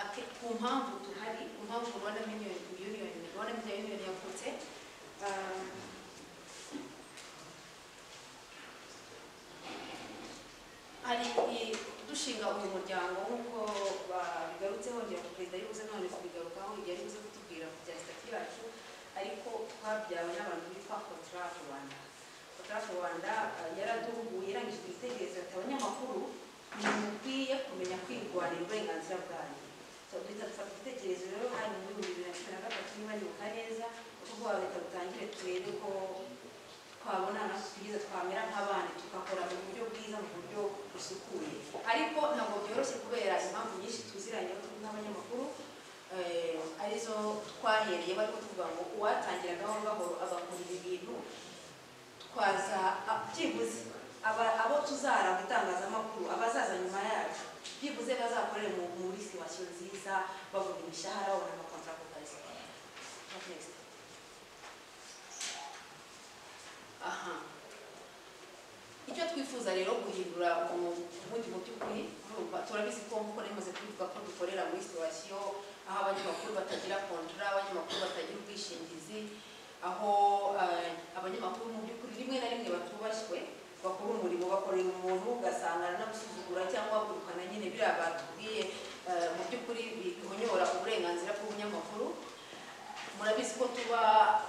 ate- ku mpamvu tuhari ku mpamvu rwanda miliyoni yuniyoni rwanda miliyoni yavutse um, hari i- dushinga uyu muryango nk'uko babigarutseho ngira ngo perezida yabuze none kubigarukaho igihe aribuze kutubwira ku bya sitati yacu ariko twabyawe n'abantu bitwa contrat rwanda contrat rwanda eh, yaraduhuguye irangije igitekerezo ati abanyamakuru ntimukwiye kumenya kwirwanira uburenganzira bwanyu So, duhita dufata igitekerezo rero hari mu bihumbi bibiri na cumi na gatatu niba nibuka neza tuvuga reta dutangire turebe ko twabona natwe twiza twamera nk'abandi tugakora mu buryo bwiza mu buryo busukuye ariko ntabwo byoroshye kubera impamvu nyinshi tuziranyeho n'abanyamakuru eh, arizo twahereye bari kuvuga ngo uwatangira gahoro gahoro agakora ibi bintu twaza a- byibuze aba- abo tuzaranga itangazamakuru abazaza nyuma yacu byibuze bazakorere mu muri situwasiyo nziza babona imishahara babona amakontara ku kazi What next? aha icyo twifuza rero guhindura mu- ubundi mu by'ukuri urumva turabizi ko nk'uko namaze kubivuga ko dukorera muri situwasiyo aho abanyamakuru batagira kontara abanyamakuru batagira ubwishingizi aho eh, abanyamakuru mu by'ukuri rimwe na rimwe batubashywe bakora umurimo bakorera umuntu ugasanga aranabusuzugura cyangwa agurukana nyine biriya batubwiye eh, mu by'ukuri bihonyora uburenganzira bw'umunyamakuru murabizi ko tuba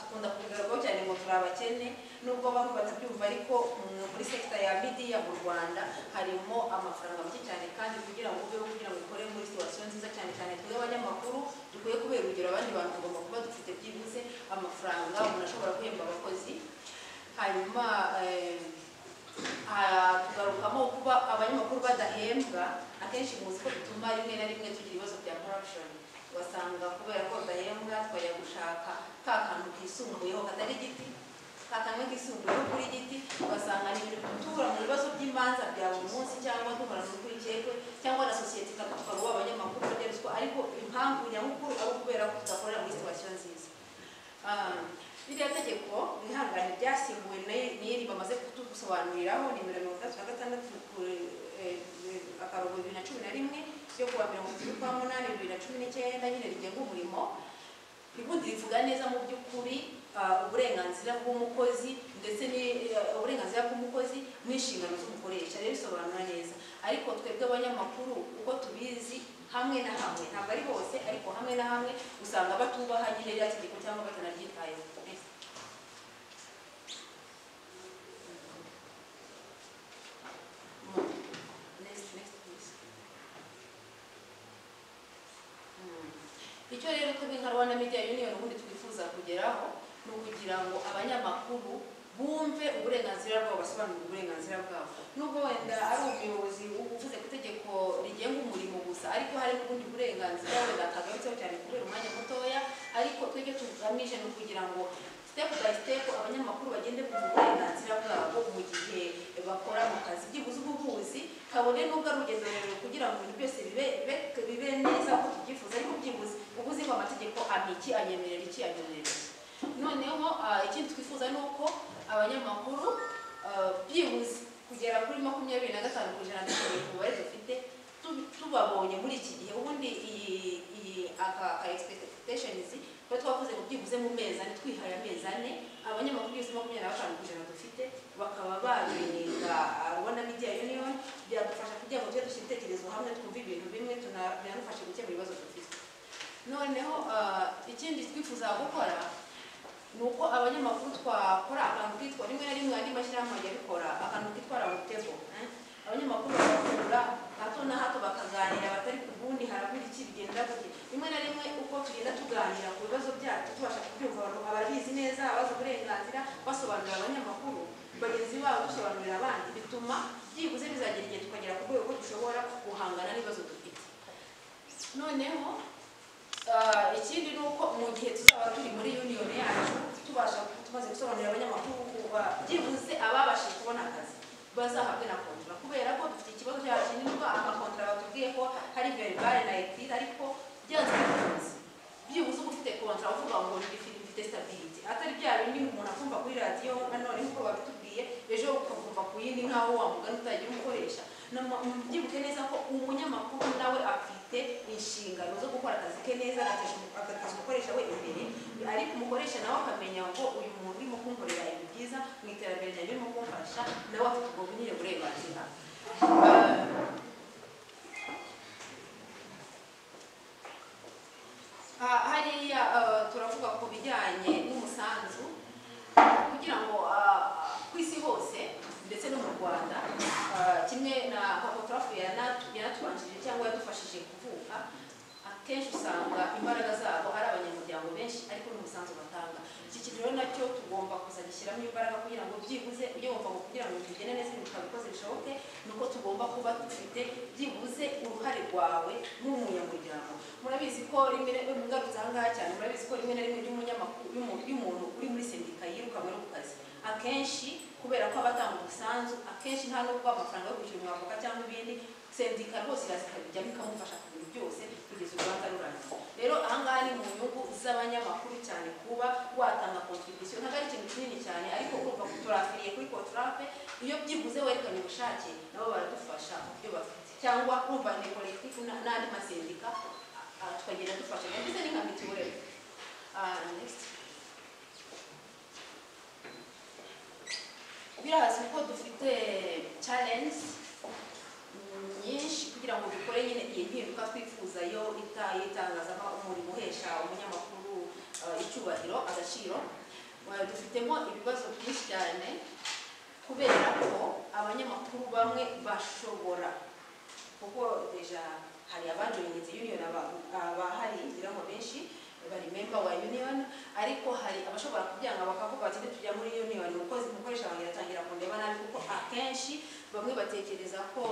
dukunda kubigaragaho cyane ngo turi abakene nubwo bamwe batabyumva ariko mm, muri sekita ya midiya mu rwanda harimo amafaranga make cyane kandi kugira ngo ubeho kugira ngo ukore muri situwasiyo nziza cyane cyane twebwe abanyamakuru dukwiye kubera urugero abandi bantu tugomba kuba dufite byibuze amafaranga umuntu ashobora guhemba abakozi hanyuma eh, ah, tugarukamo kuba abanyamakuru badahembwa akenshi muzi ko bituma rimwe na rimwe tugira ibibazo bya corruption ugasanga kubera ko badahembwa twajya gushaka ka kantu kisumbuyeho katari igiti ka kantu kisumbuyeho kuri giti ugasanga ni ibintu duhura mu bibazo by'imanza bya buri munsi cyangwa duhura mu rwikekwe cyangwa na sosiyete ikadutwara uwo abanyamakuru barya ruswa ariko impamvu nyamukuru ari ukubera ko tudakorera muri situwasiyo nziza Ah, ririya tegeko rihangane ryasimbuwe na- n'iri bamaze kutusobanuriraho nimero mirongo itandatu na gatandatu ku- eh, eh, akarongo bibiri na cumi na rimwe yo kuwa mirongo itatu kwa munani bibiri na cumi n'icyenda nyine rigenga umurimo ubundi rivuga neza mu by'ukuri ah, uburenganzira bw'umukozi ndetse ni- eh, uburenganzira bw'umukozi n'inshingano z'umukoresha rero bisobanura neza ariko twebwe abanyamakuru uko tubizi hamwe na hamwe ntabwo ari hose ariko hamwe na hamwe usanga batubaha nyine rya tegeko cyangwa batanaryitayeho Next, next, please. Mm. icyo rero twebwe nka rwanda media union ubundi twifuza kugeraho ni ukugira ngo abanyamakuru bumve uburenganzira bwabo basobanurire uburenganzira bwabo nubwo wenda ari umuyobozi uvuze ku itegeko rigenga umurimo gusa ariko hari n'ubundi burenganzira wenda kagarutseho cyane kubera umwanya mutoya ariko twebwe tugamije ni ukugira ngo step by step abanyamakuru bagende ku burenganzira bwabo mu gihe bakora mu kazi byibuze ubuvuzi kabone n'ubwo ari urugendo rurerure kugira ngo ibintu byose bibe bibe- bibe neza ko tubyifuza ariko byibuze uba uzi ngo amategeko ampa iki anyemerera iki anyemerera iki noneho ah, ikindi twifuza ni uko abanyamakuru ah, byibuze kugera kuri makumyabiri na gatanu ku ijana dushobora ku mubare dufite tu- tubabonye muri iki gihe ubundi iyi iyi aka aka expectationizi ko twavuze ngo byibuze mu mezi ane twihaye amezi ane abanyamakuru byibuze makumyabiri na batanu ku ijana dufite bakaba babiga rwanda media union byadufasha kugira ngo tujye dushyira ibitekerezo hamwe twumve ibintu bimwe tuna- binadufasha gukemura ibibazo dufite noneho ah, ikindi twifuza gukora ni uko abanyamakuru twakora akantu kitwa rimwe na rimwe andi mashyirahamwe ajya abikora akantu kitwa rawutebo abanyamakuru bagahura hato na hato bakaganira batari ku bundi harabura iki bigenda gute rimwe na rimwe uko tugenda tuganira ku bibazo byacu tubasha kubyumva abantu ababizi neza abazi uburenganzira basobanurira abanyamakuru bagenzi babo dusobanurira abandi bituma byibuze bizagira igihe tukagera ku rwego dushobora guhangana n'ibibazo dufite noneho Ah, ikindi ni uko mu gihe tuzaba turi muri union yacu tubasha tumaze gusobanurira abanyamakuru kuba byibuze ababashije kubona akazi bazahabwe na kontara kubera ko dufite ikibazo cyakenerwa amakontara batubwiye ko hari verbale na écrite ariko byanze bikunze byibuze uba ufite kontara uvuga ngo ndi- mfite stability atari bya bindi umuntu akumva kuri radiyo nanone nk'uko babitubwiye ejo ukakumva ku yindi nk'aho wa mugani utagira umukoresha no mu- mu- byibuke neza ko umunyamakuru nawe afite inshingano zo gukora akazi ke neza agateza- agateza umukoresha we imbere ariko umukoresha nawe akamenya ngo uyu muntu urimo kunkorera ibi byiza mu iterambere ryanjye urimo kumfasha nawe afite ubwo nyine burenganzira Ah, ah, hariya ah, turavuga ku bijyanye n'umusanzu kugira ngo ah, ku isi hose ndetse no mu rwanda ah, kimwe na papotarafu yanatubanjije cyangwa yadufashije kuvuka akenshi usanga imbaraga zabo ari abanyamuryango benshi ariko n'umusanzu batanga iki kintu rero nacyo tugomba kuzajya gishyiramo imbaraga kugira ngo byibuze ugomba kugira ngo tugende neza ibintu twabikoze bishoboke ni uko tugomba kuba dufite byibuze uruhare rwawe nk'umunyamuryango murabizi ko rimwe na rimwe ngarutse aha ngaha cyane murabizi ko rimwe na rimwe iyo umunyamakuru- iyo umuntu- iyo umuntu uri muri sendika yirukanwe no ku kazi akenshi kubera ko aba atanga umusanzu akenshi nta nubwo amafaranga yo kwishyura umwavoka cyangwa ibindi sendika rwose iraza ikabijyamo ikamufasha kubintu byose kugeza urubanza rurangiye rero aha ngaha ni mu nyungu z'abanyamakuru cyane kuba watanga contribution ntabwo ari ikintu kinini cyane ariko urumva ko turafiriye kuri kontarafe iyo byibuze werekanye ubushake nabo baradufasha mu byo bafite cyangwa urumva ni collectif na- n'andi masendika a- a- tukagenda dufasha ndetse ni nka mitiweli Ah, next. birazwi ko dufite challenge nyinshi kugira ngo dukore nyine iyi mpinduka twifuza yo ita- y'itangazamakuru mu guhesha umunyamakuru eh, icyubahiro agaciro Eh, dufitemo ibibazo byinshi cyane kubera ko abanyamakuru bamwe bashobora kuko deja hari abajoyininze union aba- abahari ngira ngo benshi bari memba wa union ariko hari abashobora kubyanga bakavuga bati tujya muri union umukozi umukoresha wanjye aratangira kundeba nabi kuko akenshi bamwe batekereza ko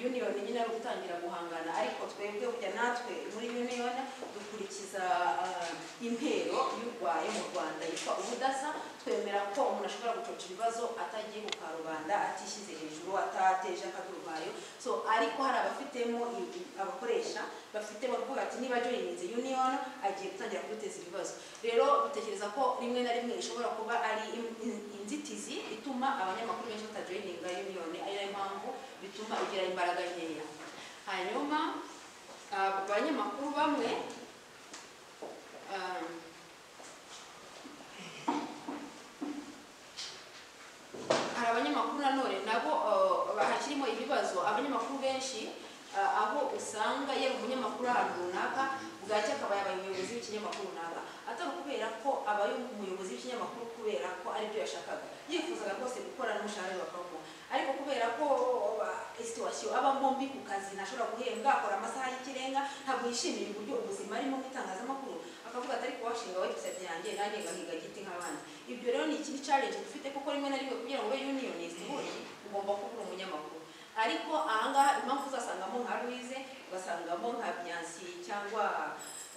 union nyine ari gutangira guhangana ariko twebwe burya natwe muri union dukurikiza ah, intero y'urwaye mu rwanda yitwa ubudasa twemera ko umuntu ashobora gucoca ibibazo atagiye ku karubanda atishyize hejuru atateje akadurubayo so ariko hari abafitemo ibi- abakoresha bafite bavuga ati niba joyininze union agiye gutangira kuduteza ibibazo rero dutekereza ko rimwe na rimwe ishobora kuba ari in- in- inzitizi ituma abanyamakuru benshi batajoyininga union ari nayo mpamvu bituma ugira imbaraga nkeya hanyuma ah, abanyamakuru bamwe ah, hari abanyamakuru nanone nabo eh, hakirimo ibibazo abanyamakuru benshi eh, aho usanga yari umunyamakuru ahantu runaka bwacya akaba yabaye umuyobozi w'ikinyamakuru runaka atari ukubera ko abaye umuyobozi w'ikinyamakuru kubera ko aribyo yashakaga yifuzaga rwose gukora n'umushahara bakamuha ariko kubera ko eh, situwasiyo abamo mbi ku kazi ntashobora guhembwa akora amasaha y'ikirenga ntabwo yishimiye uburyo ubuzima arimo mu itangazamakuru akavuga atari kuwashinga website yanjye nanjye ngahiga giti nk'abandi ibyo rero ni ikindi challenge dufite kuko rimwe na rimwe kugira ngo ube unionist buri ugomba kuba uri umunyamakuru ariko ahangaha impamvu uzasangamo nka Louise ugasangamo nka Byansi cyangwa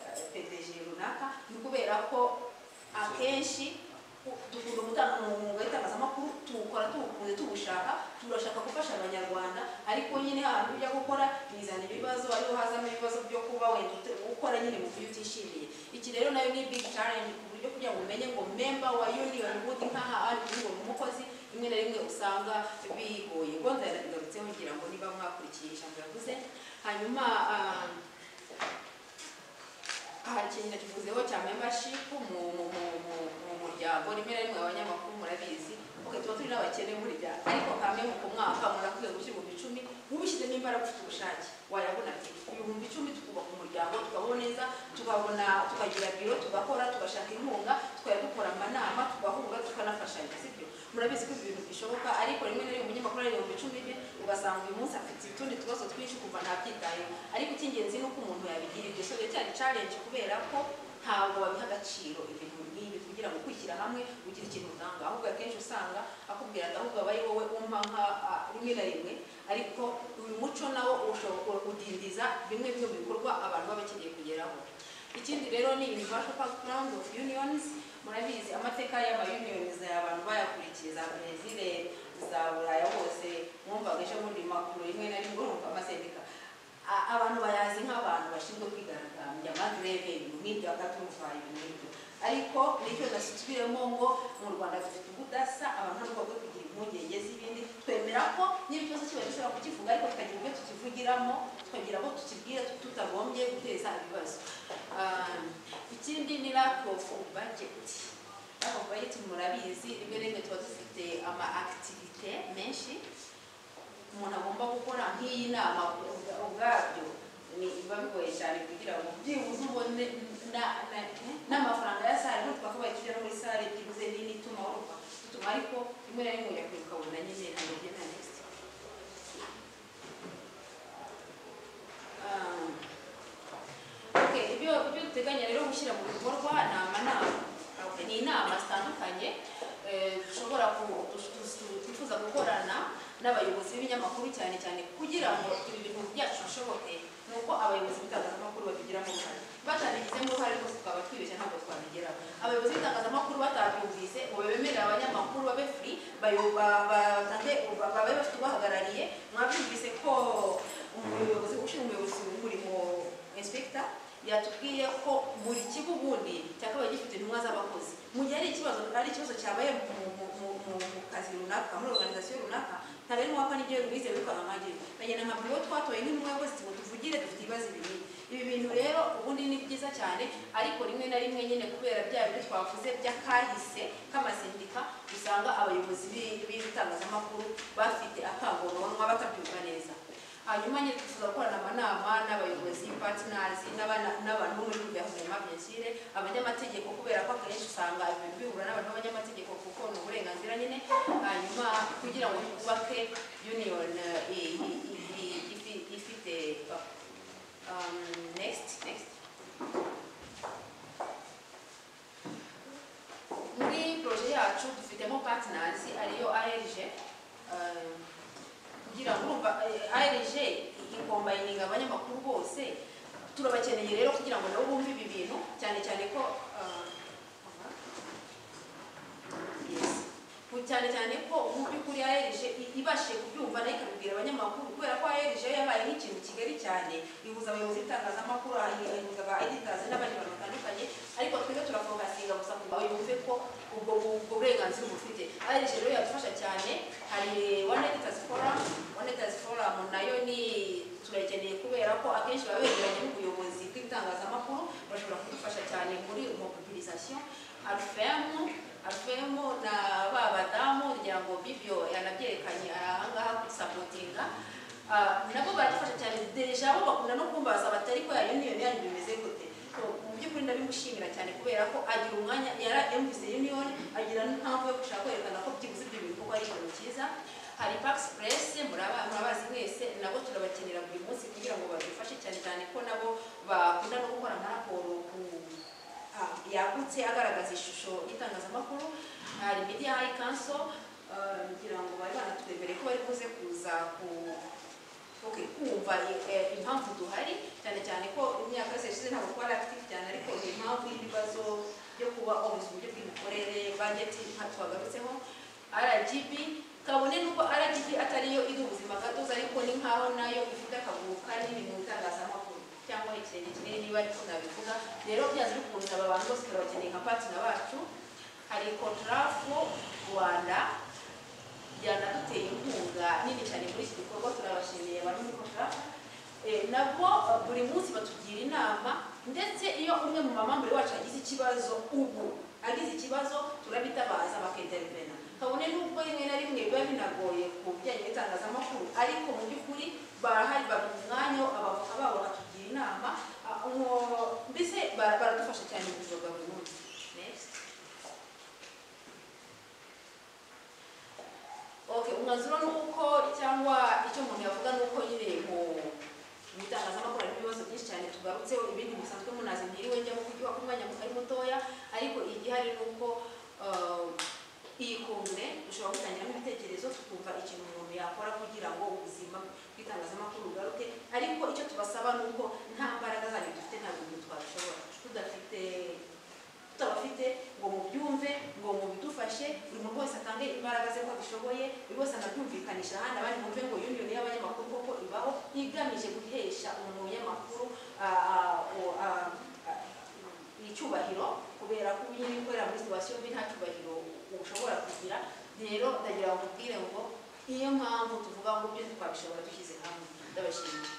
eh, PDG runaka ni ukubera ko akenshi u- dukunda gutanga umwuga w'itangazamakuru tuwukora tuwukunze tuwushaka turashaka gufasha abanyarwanda ariko nyine ahantu ujya gukora bizana ibibazo ariho hazamo ibibazo byo kuba wenda ute- ukora nyine mu buryo utishimiye iki rero nayo ni big challenge ku buryo kugira ngo umenye ngo member wa union wood nk'aha ari ngo ni umukozi rimwe na rimwe usanga bigoye ngo ndabigarutseho ngira ngo niba mwakurikiye ijambo yavuze hanyuma ah, aha ikintu nakivuzeho cya membership mu mu mu mu mu muryango rimwe na rimwe abanyamakuru murabizi ok tuba turi n'abakene burya ariko kamwe mu ku mwaka murakwiye gushyira ibihumbi icumi ubishyizemo imbaraga ufite ubushake wayabona ati ibihumbi icumi tukubaka umuryango tukabaho neza tukabona tukagira biro tugakora tugashaka inkunga tukajya dukora amanama tugahura tukanafashanya sibyo murabizi ko ibi bintu bishoboka ariko rimwe na rimwe umunyamakuru ari ibihumbi icumi bye ugasanga uyu munsi afite utundi tubazo twinshi kumva ntabyitayeho ariko icy'ingenzi ni uko umuntu yabigira ibyo so rero cyari challenge kubera ko ntabwo babiha agaciro ibintu nk'ibi kugira ngo kwishyira hamwe ugira ikintu utanga ahubwo akenshi usanga akubwira ati ahubwo aba ari wowe umpa nka ah, rimwe na rimwe ariko uyu muco nawo ushobora kudindiza bimwe bimwe mu bikorwa abantu baba bakeneye kugeraho ikindi rero ni universal background of unions murabizi amateka y'amayuniyoniza abantu bayakurikiye za brezil za buraya hose mwumvaga ejo bundi makuru rimwe na rimwe urumva amasendika A- abantu bayazi nk'abantu bashinzwe kwigaragambya magreve ibintu nk'ibyo agatumva ibintu nk'ibyo ariko nicyo nasubiremo ngo mu rwanda dufite ubudasa abantu ntabwo bakwiye kugira impungenge z'ibindi twemera ko n'ikibazo kiba dushobora kukivuga ariko tukagira ubwo tukivugiramo tukagira abo tukibwira tutagombye guteza ibibazo Ah, ikindi ni lack of budget lack of budget murabizi rimwe na rimwe tuba dufite ama activite menshi umuntu agomba gukora nk'iyi nama ubwa- ubwabyo ni biba bigoye cyane kugira ngo byibuze ubone na- na- n'amafaranga ya sare n'utwo twakabaye tujya no muri sare byibuze nini ituma wumva bituma ariko rimwe na rimwe ujya kwibuka ukabona nyine ntabwo ugenda next Ah, okay, ibyo ibyo duteganya rero gushyira mu bikorwa ni amanama Okay, ni inama zitandukanye eh, dushobora ku- tu- tu- twifuza gukorana n'abayobozi b'ibinyamakuru cyane cyane kugira ngo ibi bintu byacu bishoboke ni uko abayobozi b'itangazamakuru babigiramo uruhare batabigizemo uruhare rwose twaba twibeshya ntabwo twabigeraho abayobozi b'itangazamakuru batabyumvise ngo bemerere abanyamakuru babe free bayo- ba- ba- batange- ba- babe bafite ubahagarariye mwabyumvise ko umuyobozi ushinzwe umuyobozi w'umurimo inspector yatubwiye ko buri kigo ubundi cyakabaye gifite intumwa z'abakozi mu gihe ari ikibazo ari ikibazo cyabaye mu, mu, mu, mu, mu kazi runaka muri organization runaka ntabwo ari ngombwa n'igihe rwize rukaba nkajye bagenda nka buri uwo twatoye nk'intumwa yakoze ngo tuvugire dufite ibibazo ibi ibi bintu rero ubundi ni byiza cyane ariko rimwe na rimwe nyine kubera bya bindi twavuze by'akahise k'amasindika usanga abayobozi b'i- b'ibitangazamakuru bafite akangombwa batabyumva neza hanyuma nyine tuza gukorana amanama n'abayobozi patinazi n'abantu bo muri guverinoma byasire abanyamategeko kubera ko akenshi usanga ibintu bihura n'abantu b'abanyamategeko kuko ni uburenganzira nyine hanyuma kugira ngo twubake union eh, i- i- i- ifi- ifite um, next next muri proje yacu dufitemo partners ariyo ARG um, kugira ngo urumva eh, ARG ikombayininga abanyamakuru bose turabakeneye rero kugira ngo nabo bumve ibi bintu cyane cyane ko uh, yes. Ku- cyane cyane ko mu by'ukuri ARG i- ibashije kubyumva nayo ikabibwira abanyamakuru kubera ko ARG yo yabaye nk'ikintu kigari cyane ihuza abayobozi b'itangazamakuru ahi- ihuza ba editors n'abandi bantu batandukanye ariko twebwe turafokasinga gusa ku bawe bumve ko ubwo ubwo burenganzira bufite ARG rero yadufasha cyane hari one editors forum one editors forum nayo ni turayikeneye kubera ko akenshi baba begeranye n'ubuyobozi bw'itangazamakuru bashobora kudufasha cyane muri mobilisation arufemu arufemu na ba badamu rya ngo bibyo yanabyerekanye ahangaha gusapotinga Ah, nabo badufasha cyane deja bo bakunda no kumbaza bati ariko ya union yanyu bimeze gute So, mu by'ukuri ndabimushimira cyane kubera ko agira umwanya yara yumvise union agira n'impamvu yo gushaka kwerekana ko byibuze ibyo bintu kuko ari ikintu cyiza hari Pax Press muraba- murabazi mwese nabo turabakenera buri munsi kugira ngo badufashe cyane cyane ko nabo bakunda no gukora amaraporo ku ah, yagutse agaragaza ishusho y'itangazamakuru hari media high council ah, ngira ngo bari banatwemereye ko bari buze kuza ku Okay, kumva eh, impamvu duhari cyane cyane ko imyaka yose yashize ntabwo twari active cyane ariko ni impamvu y'ibibazo byo kuba obuzi uburyo bw'imikorere budget nka twagarutseho RGB kabone n'uko RGB atariyo iduha ubuzima gatozi ariko ni nkaho nayo ifite akaguru kanini mu itangazamakuru cyangwa ikirenge kinini niba ariko nabivuga rero byanze bikunze aba bantu bose turabakeneye nka patina bacu hari kontrafo Rwanda yanaduteye inkunga nini cyane muri iki gikorwa turabashimiye abantu muri kontrafo Eh, nabo eh, buri munsi batugira inama ndetse iyo umwe mu mamambure wacu agize ikibazo ubu agize ikibazo turabitabaza bakintervena kabone n'ubwo rimwe na rimwe biba binagoye ku bijyanye n'itangazamakuru ariko mu by'ukuri barahari baduha umwanya abavoka babo bakatugira inama ah, uwo- mbese ba- baradufasha cyane mu buzima bwa buri munsi Next. Okay, umwanzuro ni uko cyangwa icyo umuntu yavuga ni uko nyine mu mu itangazamakuru harimo ibibazo byinshi cyane tugarutseho ibindi musanzwe munazi ntiriwe njyamo kuko umwanya ari mutoya ariko igihari ni uko uh, iyi kongere dushobora gutangiramo ibitekerezo tukumva ikintu umuntu yakora kugira ngo ubuzima bw'itangazamakuru bugaruke ariko icyo tubasaba ni uko nta mbaraga zanyu dufite nta bintu twabishobora tudafite tutabafite ngo mubyumve ngo mubidufashe buri muntu wese atange imbaraga ze ko abishoboye buri wese anabyumvikanisha ahandi abandi bumve ngo union y'abanyamakuru koko ibaho igamije guhesha umuntu w'umunyamakuru ah, ah, o- ah, ah, icyubahiro kubera ko ubu nyine ukorera muri situwasiyo mbi nta cyubahiro ushobora kugira rero ndagira ngo nkubwire ngo niyo mpamvu tuvuga ngo ibyo ntitwabishobora dushyize hamwe ndabashimira